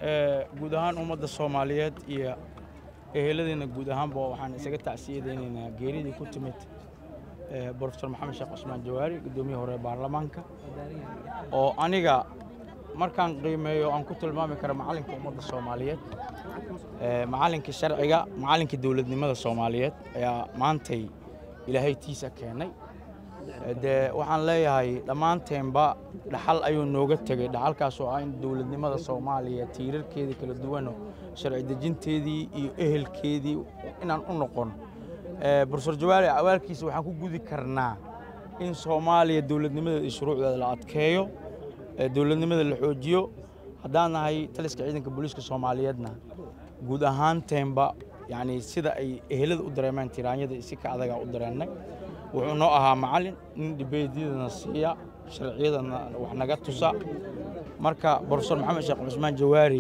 guud ahaan ummadda soomaaliyeed iyo eheladiina guud ahaanba waxaan isaga tacsiyadaynaynaa geeridii ku timid brofesor maxamed sheekh cusmaan jawaari guddoomiye hore baarlamaanka oo aniga markaan qiimeeyo aan ku tilmaami kara macallinka ummadda soomaaliyeed macallinkii sharciga macallinkii dowladnimada soomaaliyeed ayaa maantay ilaahay tiisa keenay dee waxaan leeyahay dhammaanteenba dhaxal ayuu nooga tegey dhaxalkaas oo ah in dowladnimada soomaaliya tiirarkeedii kala duwano sharci dejinteedii iyo ehelkeedii inaan u noqon brofesor jawaari awaalkiisa waxaan ku gudi karnaa in soomaaliya dowladnimadeeda iyo shuruucdeeda la adkeeyo dowladnimada la xoojiyo haddaan nahay taliska ciidanka booliiska soomaaliyeedna guud ahaanteenba yacni sida ay ehelada u dareemeen tiraanyada si ka adagaa u dareennay wuxuu noo ahaa macallin nin dhibeedyadana siiya sharciyadana wax naga tusa marka brofesor maxamed sheekh cusmaan jawaari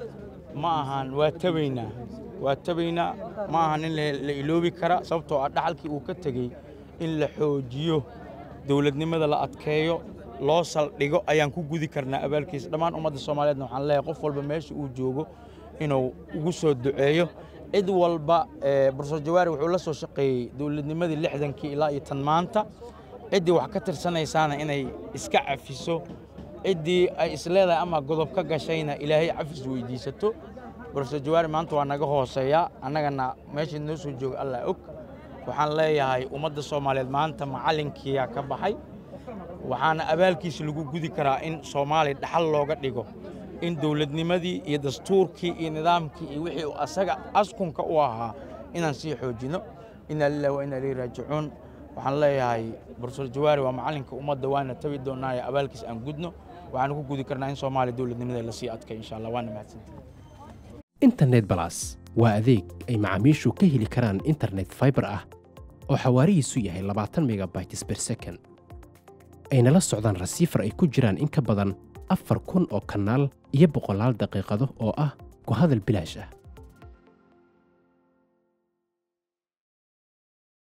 ma ahan waa tabaynaa waa tabaynaa ma ahan in la iloobi kara sababtoo ah dhaxalkii uu ka tegey in la xoojiyo dowladnimada la adkeeyo loo saldhigo ayaan ku gudi karnaa abaalkiisa dhammaan ummadda soomaaliyeedna waxaan leeyahay qof walba meesha uu joogo inuu ugu soo duceeyo cid walba brofesor jawaari wuxuu la soo shaqeeyey dowladnimadii lixdankii ilaa iyo tan maanta ciddii wax ka tirsanaysaana inay iska cafiso ciddii ay isleedahay ama godob ka gashayna ilaahay cafis weydiisato brofesor jawaari maanta waa naga hooseeyaa annagana meeshii noo soo jooga allah og waxaan leeyahay ummadda soomaaliyeed maanta macallinkiyaa ka baxay waxaana abaalkiisa lagu gudi karaa in soomaaliya dhaxal looga dhigo in dowladnimadii iyo dastuurkii iyo nidaamkii iyo wixii asaga askunka u ahaa inaan sii xoojino inaa lillahi wa inaa ilayhi raajicuun waxaan leeyahay brofesor jawaari waa macallinka ummadda waana tabi doonaayo abaalkiis aan gudno waxaan ku gudi karnaa in soomaaliya dowladnimadeeda lasii adkay insha allah waana mahadsantihi internet balas waa adeeg ay macaamiishu ka heli karaan internet fiber ah oo xawaarihiisu yahay labaatan megabytes per second ayna la socdaan rasiifar ay ku jiraan in ka badan afar kun oo kanaal iyo boqolaal daqiiqado oo ah ku hadal bilaash ah